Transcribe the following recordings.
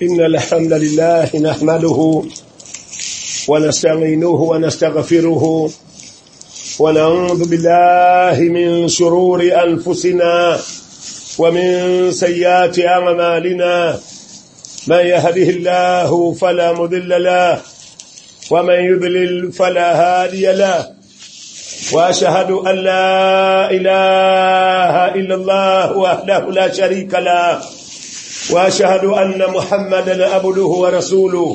إن الحمد لله نحمده ونستعينه ونستغفره ونعوذ بالله من شرور أنفسنا ومن سيئات أعمالنا من يهده الله فلا مضل له ومن يضلل فلا هادي له واشهد ان لا اله الا الله وحده لا شريك له واشهد ان محمدا عبده ورسوله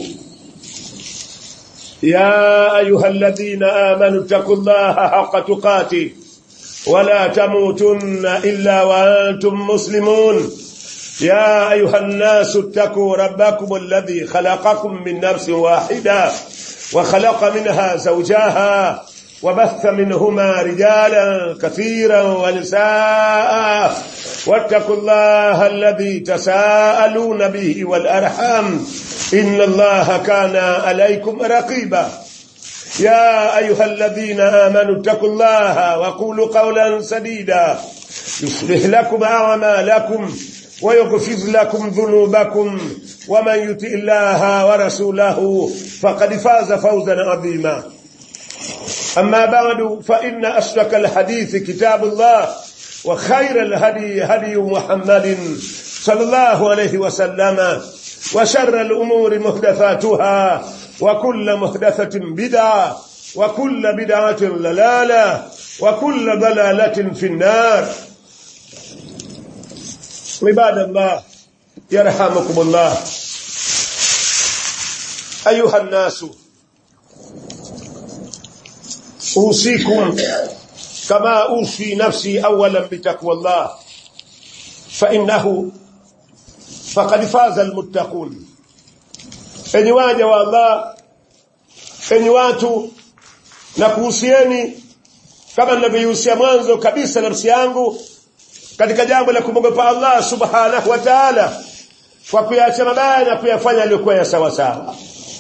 يا ايها الذين امنوا اتقوا الله حق تقاته ولا تموتن الا وانتم مسلمون يا ايها الناس اتقوا ربكم الذي خلقكم من نفس واحده وخلق منها زوجها وبث منهما رجالا كثيرا ونساء واتقوا الله الذي تساءلون به والأرحام إن الله كان عليكم رقيبا يا أيها الذين آمنوا اتقوا الله وقولوا قولا سديدا يصلح لكم أعمالكم ويغفر لكم ذنوبكم ومن يطع الله ورسوله فقد فاز فوزا عظيما أما بعد فإن أصدق الحديث كتاب الله وخير الهدي هدي محمد صلى الله عليه وسلم وشر الأمور محدثاتها وكل محدثة بدعة وكل بدعة ضلالة وكل ضلالة في النار عباد الله يرحمكم الله أيها الناس أوصيكم كما أوصي نفسي أولا بتقوى الله فإنه فقد فاز المتقون enyi waja wa Allah enyi watu na kuhusieni kama ninavyohusia mwanzo kabisa nafsi yangu katika jambo la kumwogopa Allah subhanahu wa ta'ala kwa kuyaacha mabaya na kuyafanya aliyokuwa ya sawa sawa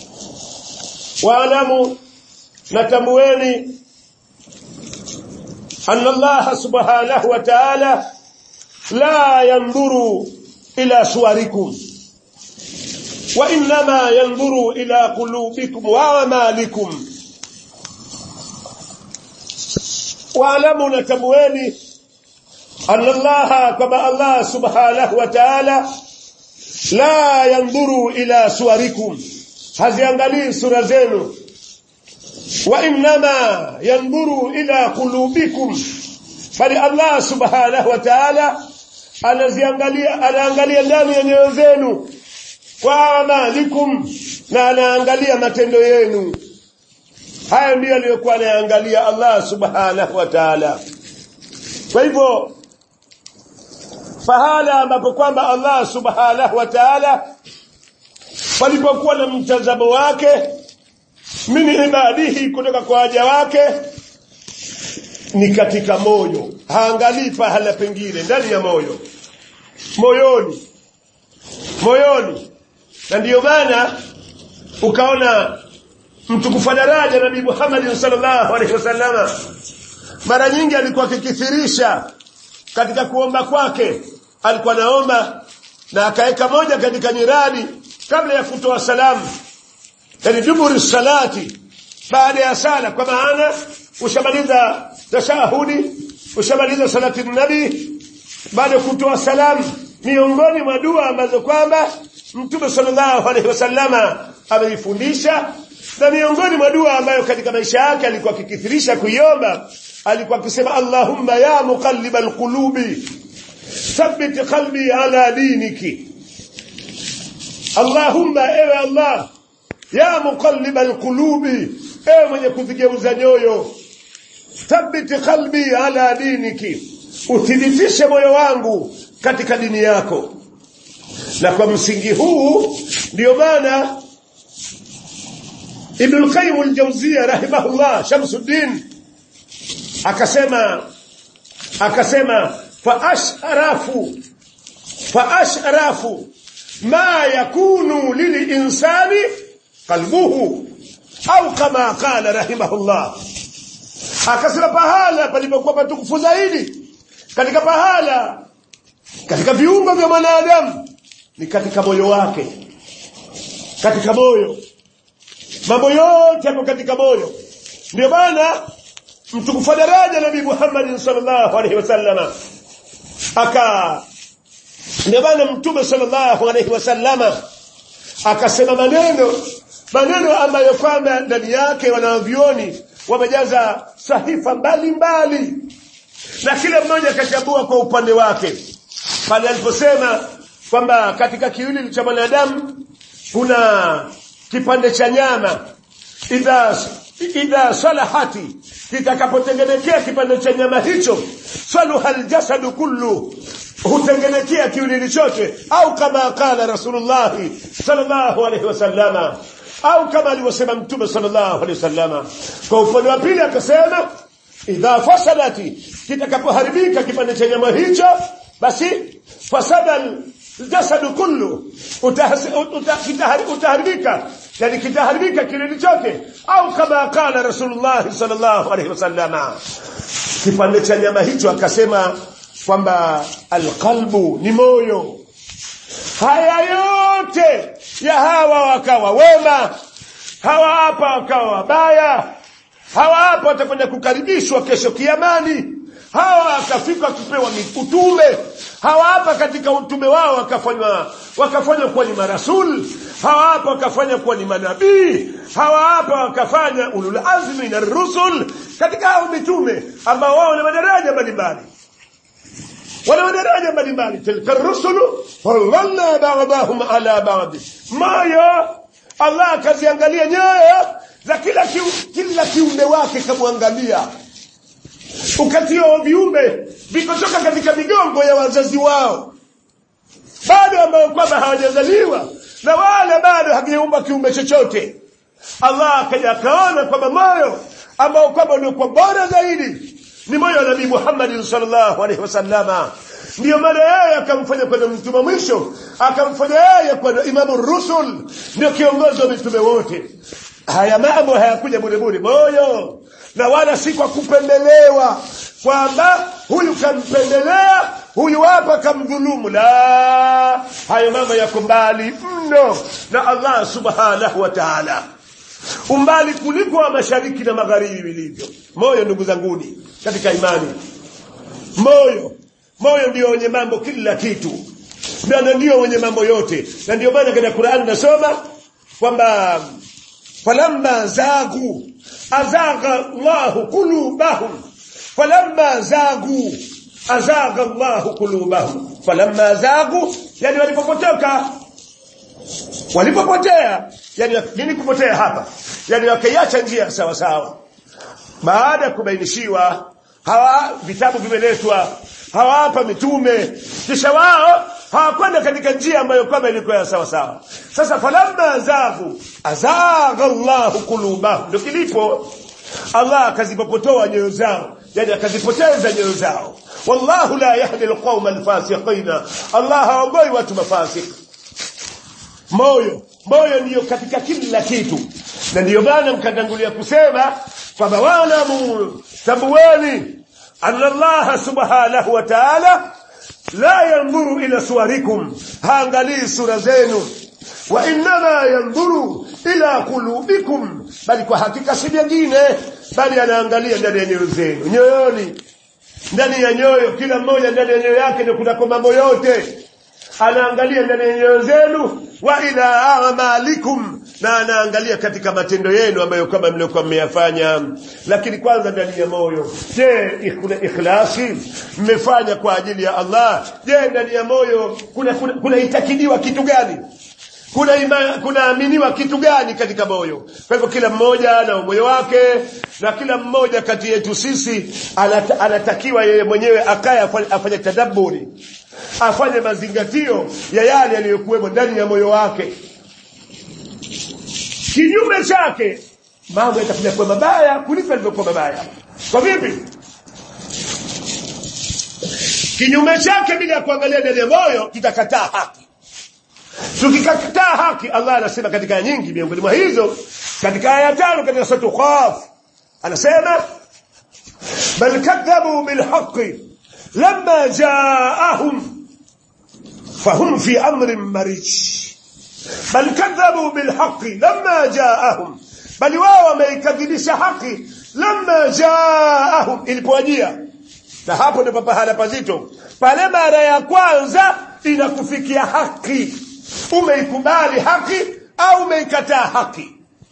waalamu natambueni أن الله سبحانه وتعالى لا ينظر إلى صوركم وإنما ينظر إلى قلوبكم وأعمالكم واعلموا نتبويني أن الله كما الله سبحانه وتعالى لا ينظر إلى صوركم haziangalii sura zenu وإنما ينظر إلى قلوبكم bali Allah subhanahu wa ta'ala anaziangalia anaangalia ndani ya nyoyo zenu kwa amalikum na anaangalia matendo yenu haya ndiyo aliyokuwa anaangalia Allah subhanahu wa ta'ala kwa hivyo fahala ambapo kwamba Allah subhanahu wa ta'ala palipokuwa na mtazamo wake min ibadihi kutoka kwa waja wake ni katika moyo haangalii pahala pengine ndani ya moyo moyoni moyoni na ndiyo maana ukaona mtukufu daraja nabii Muhammad sallallahu alaihi wasallama mara nyingi alikuwa akikithirisha katika kuomba kwake alikuwa naomba na akaweka moja katika nyiradi kabla ya kutoa salamu yani duburi salati baada ya sala kwa maana ushamaliza tashahudi ushamaliza salati nabi baada ya kutoa salamu miongoni mwa dua ambazo kwamba mtume sallallahu alaihi wasallama ameifundisha na miongoni mwa dua ambayo katika maisha yake alikuwa akikithirisha kuiomba alikuwa akisema allahumma ya muqallibal qulubi thabbit qalbi ala diniki allahumma ewe allah ya muqallib alqulubi ewe mwenye kuzigeuza nyoyo thabiti qalbi ala diniki uthibitishe moyo wangu katika dini yako na kwa msingi huu ndio maana Ibn al-Qayyim al-Jawziyya rahimahullah Shamsuddin akasema akasema fa ashrafu fa ashrafu ma yakunu lil insani qalbuhu au kama qala rahimahullah akasema pahala palipokuwa patukufu zaidi katika pahala katika viungo vya mwanadamu ni katika moyo wake katika moyo mambo yote yako katika moyo ndio maana mtukufu daraja nabii Muhammad sallallahu alaihi wasallama aka ndio maana mtume sallallahu alaihi wasallama akasema maneno maneno ambayo kwamba ndani yake wanavyoni wamejaza sahifa mbalimbali mbali. na kila mmoja akachambua kwa upande wake pale aliposema kwamba katika kiwili cha mwanadamu kuna kipande cha nyama idha idha salahati kitakapotengenekea kipande cha nyama hicho saluha aljasadu kullu hutengenekea kiwiliwili chote au kama qala rasulullah sallallahu alaihi wasallama au kama alivyosema mtume sallallahu alaihi wasallama kwa upande wa pili akasema idha fasadati kitakapoharibika kipande cha nyama hicho basi fasada jasadu kullu utaharibika yani kitaharibika kilindi chote au kama qala rasulullah sallallahu alaihi wasallama kipande cha nyama hicho akasema kwamba alqalbu ni moyo haya yote ya hawa wakawa wema hawa hapa wakawa wabaya hawa hapa watakwenda kukaribishwa kesho kiamani hawa akafika kupewa utume hawa hapa katika utume wao wakafanywa wakafanywa kuwa ni marasul hawa hapa wakafanya kuwa ni manabii hawa hapa wakafanya ulul azmi na rusul katika hao mitume ambao wao ni madaraja mbalimbali wana madaraja mbalimbali tilka rusulu faddalna ba'dahum ala ba'd moyo Allah akaziangalia nyoyo za kila kiu, kila kiumbe wake kamwangalia ukatio wa viumbe vikotoka katika migongo ya wazazi wao bado ambao kwamba hawajazaliwa na wale bado hajaumba kiumbe chochote Allah akaja akaona kwamba moyo ambao kwamba uliokuwa bora zaidi ni moyo wa Nabii Muhammad sallallahu alaihi wasallama ndio maana yeye akamfanya kwenda mtume mwisho akamfanya yeye kwenda imamu rusul ndio kiongozi wa mitume wote haya mambo hayakuja bure bure moyo na wala si kwa kupendelewa kwamba huyu kampendelea huyu hapa kamdhulumu la hayo mambo yako mbali mno na Allah subhanahu wa ta'ala umbali kuliko wa mashariki na magharibi vilivyo moyo ndugu zanguni katika imani moyo moyo ndio wenye mambo kila kitu na ndio wenye mambo yote na ndio maana katika Qur'an nasoma kwamba falamma zagu azagha Allahu qulubahum falamma zagu azagha Allahu qulubahum falamma zagu yani walipopotoka walipopotea yani nini kupotea hapa yani wakaiacha njia sawa sawa baada ya kubainishiwa hawa vitabu vimeletwa hawapa mitume kisha wao hawakwenda katika njia ambayo kwamba ilikuwa ya sawa sawa sasa falamma azagu azagha Allahu qulubahum ndio kilipo Allah akazipopotoa nyoyo zao yani akazipoteza nyoyo zao wallahu la yahdi alqawma alfasiqina Allah haongoi watu mafasik moyo moyo ndiyo katika kila kitu na ndiyo maana mkatangulia kusema kwamba walamu tabuani anna Allah subhanahu wa ta'ala la yanzuru ila suwarikum haangalii sura zenu wa innama yanzuru ila qulubikum bali kwa hakika si vingine bali anaangalia ndani ya nyoyo zenu nyoyoni ndani ya nyoyo kila mmoja ndani ya nyoyo yake ndio kunako mambo yote anaangalia ndani ya nyoyo zenu wa ila amalikum na anaangalia katika matendo yenu ambayo kama mliokuwa mmeyafanya lakini kwanza ndani ya moyo je kuna ikhlasi mmefanya kwa ajili ya Allah je ndani ya moyo kuna kuna, kuna itakidiwa kitu gani kuna ima, kunaaminiwa kitu gani katika moyo kwa hivyo kila mmoja na moyo wake na kila mmoja kati yetu sisi anata, anatakiwa yeye mwenyewe akaye afanye, afanye tadabburi afanye mazingatio ya yale yaliyokuwemo ndani ya moyo wake kinyume chake mambo yatakuja kuwa mabaya kuliko yalivyokuwa mabaya kwa vipi kinyume chake bila ya kuangalia ndani ya moyo tutakataa haki tukikataa haki Allah anasema katika nyingi miongoni mwa hizo katika aya tano katika sura Qaf anasema bal kadhabu bil haqqi lamma jaa'ahum fahum fi amrin marij bal kadhabu bilhaqi lamma jaahum bali wao wameikadhibisha haki lamma jaahum ilipowajia na hapo ndipo pahala pazito pale mara ya kwanza inakufikia haki umeikubali haki au umeikataa haki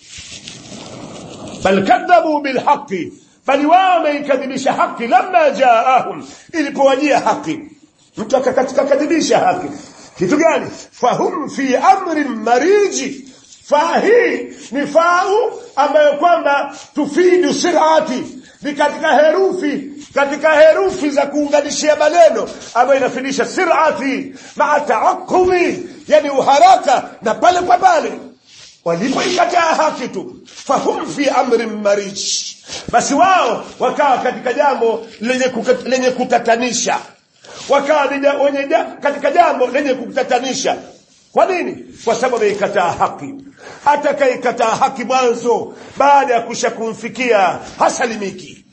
bal kadhabu bilhaqi bali wao wameikadhibisha haki lamma jaahum ilipowajia haki mtu akakatika kadhibisha haki kitu gani fahum fi amrin mariji faa hii ni fau ambayo kwamba tufidu sirati ni katika herufi katika herufi za kuunganishia maneno ambayo inafidisha sirati maa taaqumi yani uharaka na pale kwa pale walipoikataa haki tu fahum fi amrin marij basi wao wakawa katika jambo lenye, kukat, lenye kutatanisha wakawa wenye katika jambo lenye kutatanisha kwa nini kwa sababu ameikataa haki atakaikataa haki mwanzo baada ya kusha kumfikia hasalimiki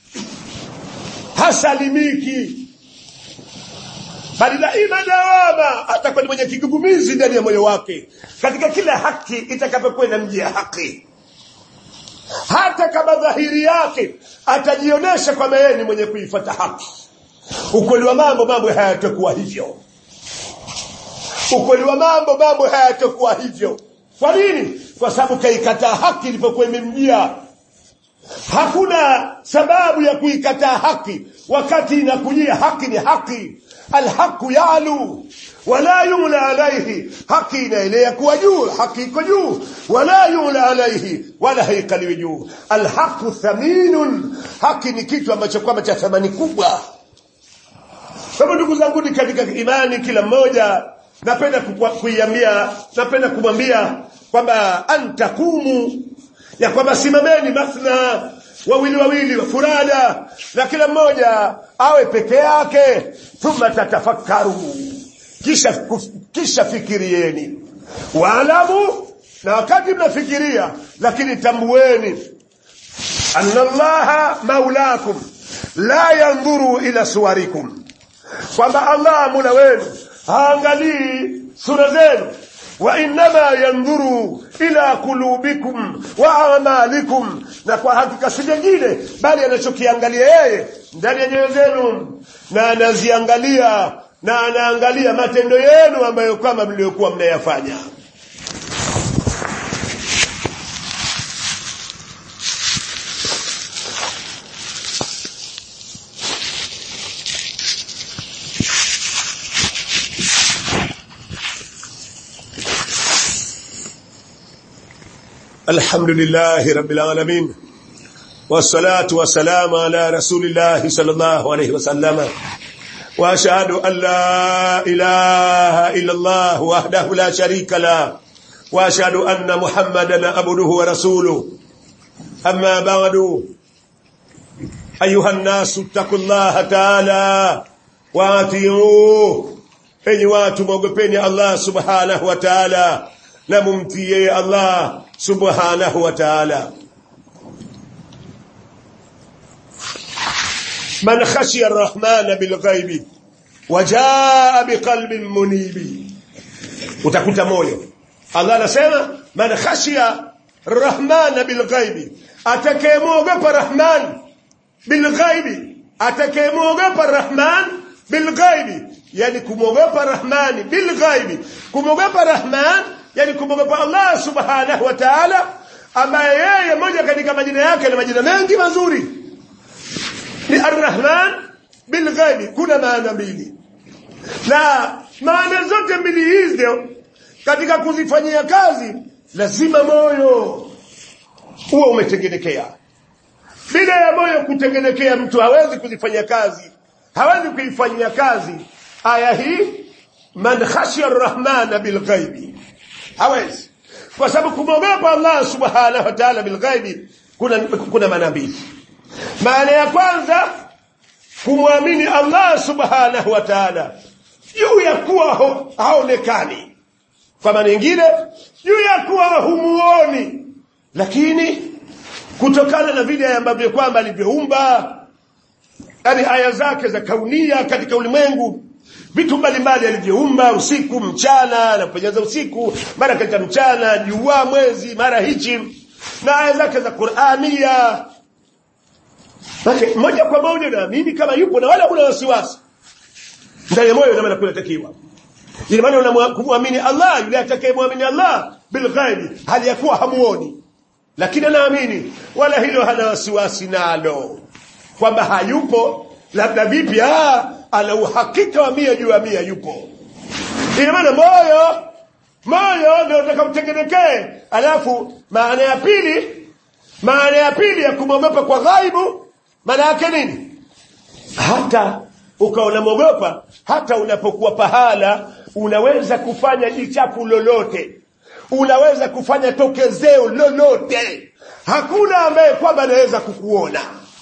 hasalimiki bali daima dawama atakuwa ni mwenye kigugumizi ndani ya moyo wake katika kila haki itakapokuwa inamjia haki hata kama dhahiri yake atajionyesha kwamba yeye ni mwenye kuifata haki ukweli wa mambo mambo hayatakuwa hivyo ukweli wa mambo mambo hayatakuwa hivyo kwa nini kwa sababu kaikataa haki ilipokuwa imemjia hakuna sababu ya kuikataa haki wakati inakujia haki ni haki alhaqu yalu wala yula alaihi haki inaelea kuwa juu haki iko juu wala yula alaihi wala haikaliwi juu alhaqu thaminun haki ni kitu ambacho kwamba cha thamani kubwa kwa ndugu zangu ni katika imani kila mmoja napenda kuiambia napenda kumwambia kwamba antakumu ya kwamba simameni mathna wawili wawili furada na kila mmoja awe peke yake thumma tatafakkaru kisha kisha fikirieni waalamu na wakati mnafikiria lakini tambueni anna allaha maulakum la yandhuru ila suwarikum kwamba allah mula wenu haangalii sura zenu wa innama yandhuru ila kulubikum wa amalikum na kwa hakika si jengine bali anachokiangalia yeye ndani ya nyoyo zenu na anaziangalia na anaangalia matendo yenu ambayo kama mliokuwa mnayafanya الحمد لله رب العالمين والصلاة والسلام على رسول الله صلى الله عليه وسلم وأشهد أن لا إله إلا الله وحده لا شريك له وأشهد أن محمدا عبده ورسوله أما بعد أيها الناس اتقوا الله تعالى واتيوه أي watu mwogopeni Allah subhanahu wa ta'ala na mumtii Allah subhanahu wa ta'ala man khashiya ar-rahman bil ghaibi wajaa biqalbin munibi utakuta moyo Allah anasema man khashiya ar-rahman bil ghaibi atakayemwogopa rahman bil ghaibi atakayemwogopa rahman bil ghaibi yani kumwogopa rahmani bil ghaibi kumwogopa rahman yani kumwogopa Allah subhanahu wa ta'ala ambaye yeye moja katika majina yake na majina mengi mazuri ni Ar-Rahman bil ghaibi kuna maana mbili na maana zote mbili hizo katika kuzifanyia kazi lazima moyo uwe umetengenekea bila ya moyo kutengenekea mtu hawezi kuzifanyia kazi hawezi kuifanyia kazi aya hii man khashiya ar-rahmana bil ghaibi hawezi kwa sababu kumwogopa Allah subhanahu wa ta'ala bil ghaibi kuna kuna maana mbili maana ya kwanza kumwamini Allah subhanahu wa ta'ala juu ya kuwa haonekani kwa maana nyingine juu ya kuwa humuoni lakini kutokana na vile ambavyo kwamba alivyoumba yani aya zake za kaunia katika ulimwengu vitu mbalimbali alivyoumba usiku mchana anapenyeza usiku mara katika mchana jua mwezi mara hichi na aya zake za qurania Basi moja kwa moja naamini kama yupo na wala huna wasiwasi ndani ya moyo namna kunatakiwa ina maana unamwamini Allah yule atakayemwamini Allah bilghaibi hali ya kuwa hamuoni lakini anaamini wala hilo hana wasiwasi nalo kwamba hayupo labda vipi ah ana uhakika wa mia juu ya mia yupo ina maana moyo moyo ndio utakaotengenekee alafu maana ya pili maana ya pili ya kumwogopa kwa ghaibu maana yake nini hata ukawa unamwogopa hata unapokuwa pahala unaweza kufanya jichafu lolote unaweza kufanya tokezeo lolote hakuna ambaye kwamba anaweza kukuona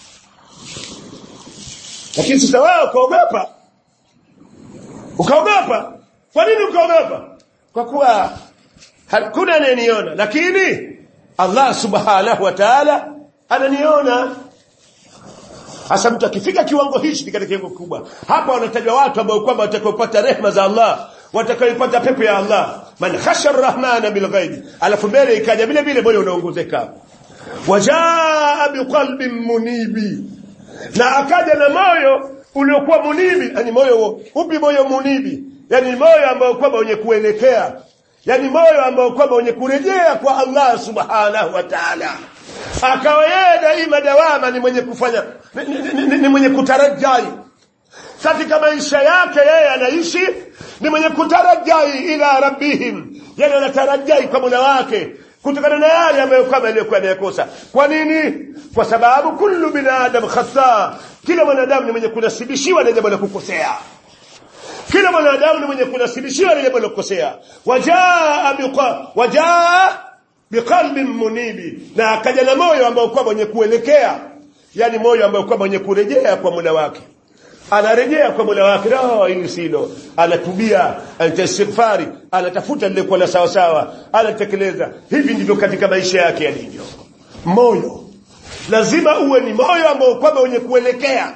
lakini sasa wewe ukaogopa ukaogopa kwa nini ukaogopa kwa kuwa hakuna anayeniona lakini Allah subhanahu wa ta'ala ananiona hasa mtu akifika kiwango hichi ni katika kiwango kikubwa hapa wanatajwa watu ambao kwamba watakaopata rehma za Allah watakaopata pepo ya Allah man khasha arrahmana bil ghaibi alafu mbele ikaja vile vile moyo unaongozeka wajaa biqalbin munibi na akaja na moyo uliokuwa munibi yani moyo upi moyo munibi yani moyo ambao kwamba wenye kuelekea yani moyo ambao kwamba wenye kurejea kwa Allah subhanahu wa ta'ala akawa yeye daima dawama ni mwenye kufanya ni, ni, ni, ni mwenye kutarajai katika maisha yake yeye anaishi ni mwenye kutarajai ila rabbihim yani anatarajai kwa Mola wake kutokana na yale ambayo kama aliyokuwa anayakosa kwa nini kwa sababu kullu binadam khata kila mwanadamu ni mwenye kunasibishiwa na jambo la kukosea kila mwanadamu ni mwenye kunasibishiwa na jambo la kukosea wajaa biqa wajaa biqalbin munibi na akaja na moyo ambao kwamba mwenye kuelekea yani moyo ambao kwamba mwenye kurejea kwa Mola wake anarejea kwa Mola wake no hili silo anatubia anatastighfari anatafuta lile kwa la sawa sawa anatekeleza hivi ndivyo katika maisha yake yalivyo moyo lazima uwe ni moyo ambao kwamba wenye kuelekea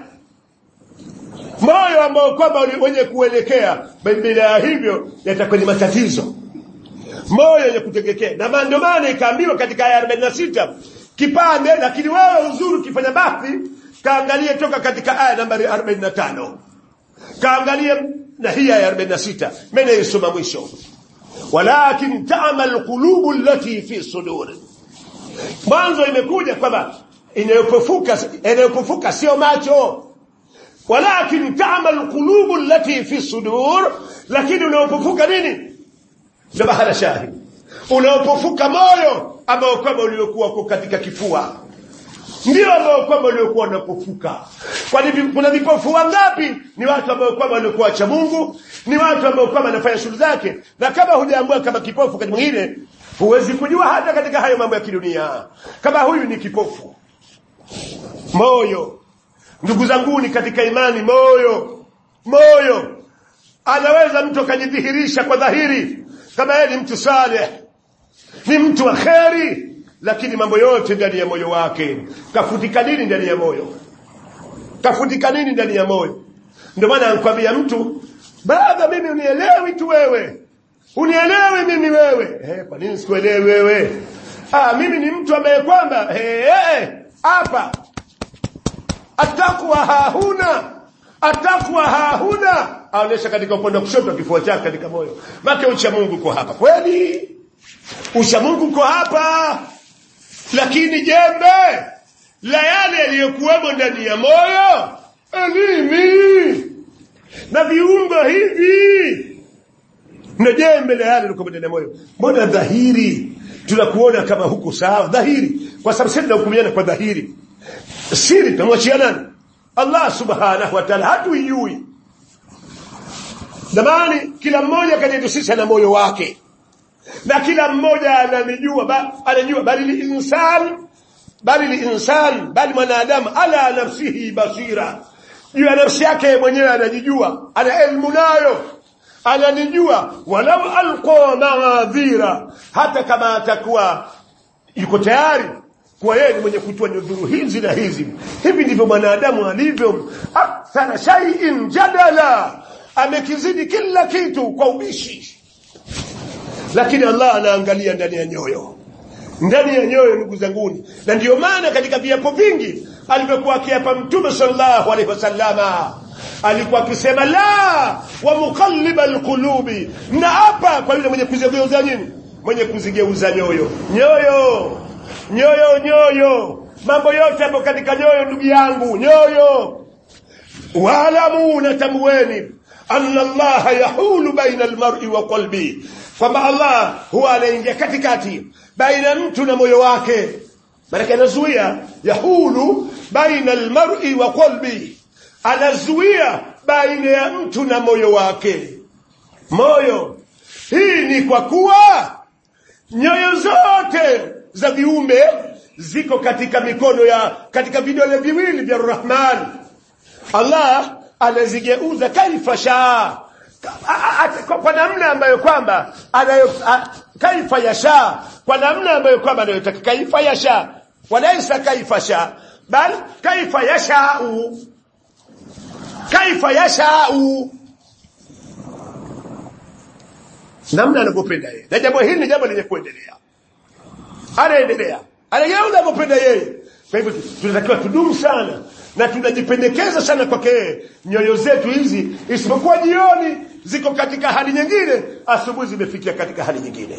moyo ambao kwamba wenye kuelekea bila ya hivyo yatakuwa ni matatizo moyo wenye kutegekea na ndio maana ikaambiwa katika aya 46 kipande lakini wewe uzuri ukifanya basi kaangalie toka katika aya nambari 45 kaangalie na hii aya 46 mimi naisoma mwisho walakin ta'mal qulubu allati fi sudur mwanzo imekuja kwamba inayopofuka inayopofuka sio macho walakin ta'mal qulubu allati fi sudur lakini unaopofuka nini ndio bahala shahid unaopofuka moyo ambao kwamba uliokuwa katika kifua ndio ambao kwamba waliokuwa wanapofuka kwani kuna vipofu wangapi ni watu ambao kwamba waliokuwa cha Mungu ni watu ambao kwamba wanafanya shughuli zake na kama hujaambua kama kipofu wakati mwingine huwezi kujua hata katika hayo mambo ya kidunia kama huyu ni kipofu moyo ndugu zangu ni katika imani moyo moyo anaweza mtu akajidhihirisha kwa dhahiri kama yeye ni mtu saleh ni mtu wa kheri lakini mambo yote ndani ya moyo wake kafutika nini ndani ya moyo kafutika nini ndani ya moyo ndio maana anakuambia mtu baba mimi unielewi tu wewe unielewi mimi wewe eh kwa nini sikuelewi wewe ah mimi ni mtu ambaye kwamba eh hapa atakwa hahuna atakwa hahuna aonesha katika upande wa kushoto kifua chake katika moyo make ucha Mungu uko hapa kweli ucha Mungu uko hapa lakini jembe la yale yaliyokuwemo ndani ya moyo elimi na viungo hivi na jembe la yale yaliyokuwemo ndani ya moyo mbona dhahiri tunakuona kama huku sawa dhahiri kwa sababu sisi tunahukumiana kwa dhahiri siri tunamwachia nani Allah subhanahu wa ta'ala hatuijui Damani kila mmoja kati yetu sisi ana moyo wake na kila mmoja ananijua ba, anajua bali insan bali insan bali mwanadamu ala nafsihi basira juu ya nafsi yake mwenyewe anajijua ana elimu nayo ananijua walau alqa maadhira hata kama atakuwa yuko tayari kwa yeye ni mwenye kutoa nyudhuru hizi na hizi hivi ndivyo mwanadamu alivyo akthara shay'in jadala amekizidi kila kitu kwa ubishi lakini Allah anaangalia ndani ya nyoyo ndani ya nyoyo ndugu zanguni na ndiyo maana katika viapo vingi alivyokuwa akiapa mtume sallallahu alaihi wasallama alikuwa akisema la wa muqalliba alqulubi na hapa kwa yule mwenye kuzigeuza nini mwenye kuzigeuza nyoyo nyoyo nyoyo nyoyo mambo yote hapo katika nyoyo ndugu yangu nyoyo waalamu natambueni anna allaha yahulu baina almar'i wa qalbi kwamba allah huwa anaingia katikati baina mtu na moyo wake maanake anazuia yahulu baina almar'i wa qalbi anazuia baina ya mtu na moyo wake moyo hii ni kwa kuwa nyoyo zote za viumbe ziko katika mikono ya katika vidole viwili vya rahman allah anazigeuza kaifa shaa kwa namna ambayo kwamba anayo kaifa yasha kwa namna ambayo kwamba anayotaka kaifa yasha walaisa kaifa sha bal kaifa yashau kaifa yashau namna anavyopenda yeye na jambo hili ni jambo lenye kuendelea anaendelea anageuza anavyopenda yeye kwa hivyo tunatakiwa tudumu sana na tunajipendekeza sana kwake yeye nyoyo zetu hizi isipokuwa jioni ziko katika hali nyingine asubuhi zimefikia katika hali nyingine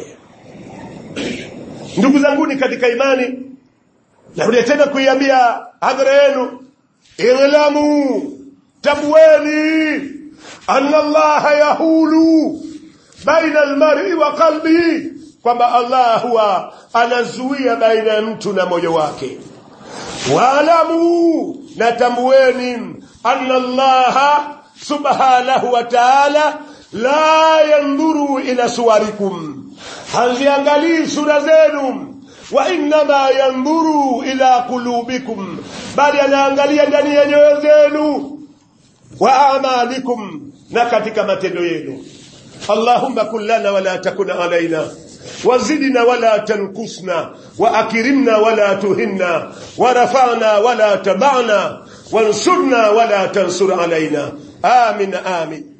ndugu zanguni katika imani narudia tena kuiambia hadhara yenu ilamu tabueni anna allaha yahulu baina almar'i wa qalbihi kwamba allah huwa anazuia baina ya mtu na moyo wake waalamu natambueni anna allaha subhanahu wa ta'ala la yandhuru ila suwarikum haziangalii sura zenu wa innama yandhuru ila qulubikum bali anaangalia ndani ya nyoyo zenu wa amalikum na katika matendo yenu allahumma kun lana wala takun alaina وزدنا ولا تنقصنا وأكرمنا ولا تهنا ورفعنا ولا تبعنا وانصرنا ولا تنصر علينا آمين آمين